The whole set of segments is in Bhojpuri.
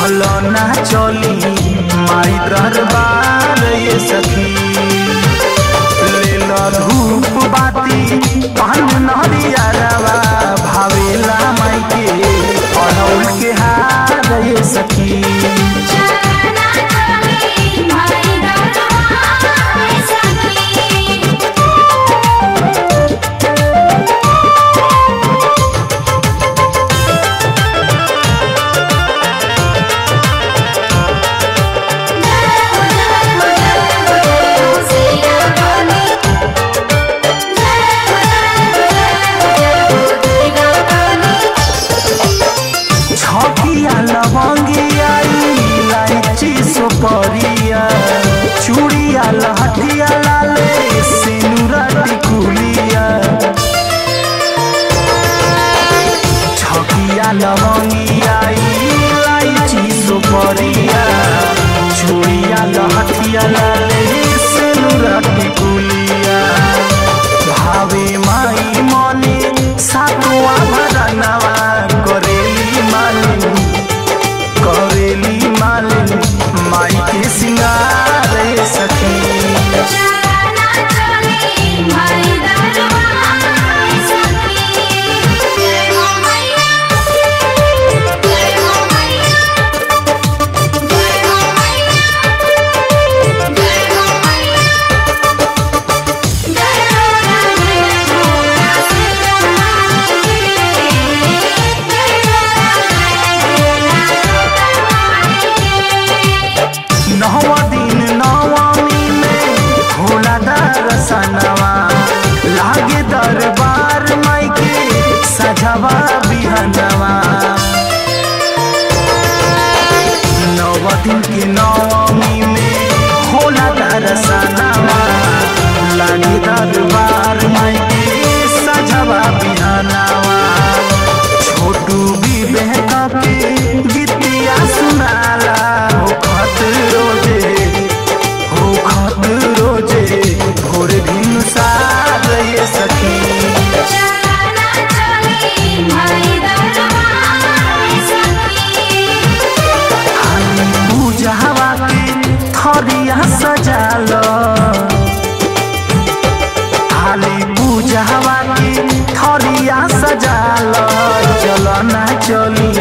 चलो ना चली माई दरबार ये सखी ले लो धूप बाती पान नरिया रवा भावेला माई के अड़ौल के हार ये सखी चलना चली माई दरबार सखी छकिया लवंगिया इलायची सुपरिया चूड़िया लहठिया लाले सिनुरा टिकुलिया छकिया लवंगिया इलायची सुपरिया चूड़िया लहठिया लाले सिनुरा टिकुलिया भावे माई मने सातुआ भरनवा करेली मालिन करेली मालिन माई के सिंगार सखी नौवा दिन नवमी में होला दरसनवा लागे दरबार माई के सजवा बिहनवा नौवा दिन के नवमी में होला दरसनवा लागे दरबार माई के सजवा बिहनवा छोटू भी बहका के गीतिया सुनाला हो खत रोजे हो खत रोजे भोर दिन सार ये सखी हाली पूजावा के थरिया सजाल हाली पूजावा के थरिया सजाल चलो ना चली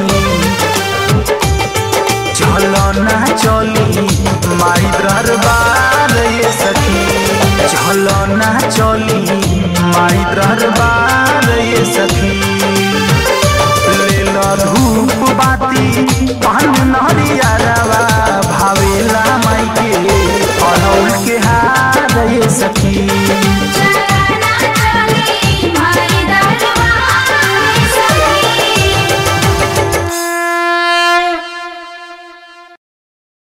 चलो ना चली माई दरबार ये सखी चलो ना चली माई दरबार ये सखी ले लो धूप बाती पान नरिया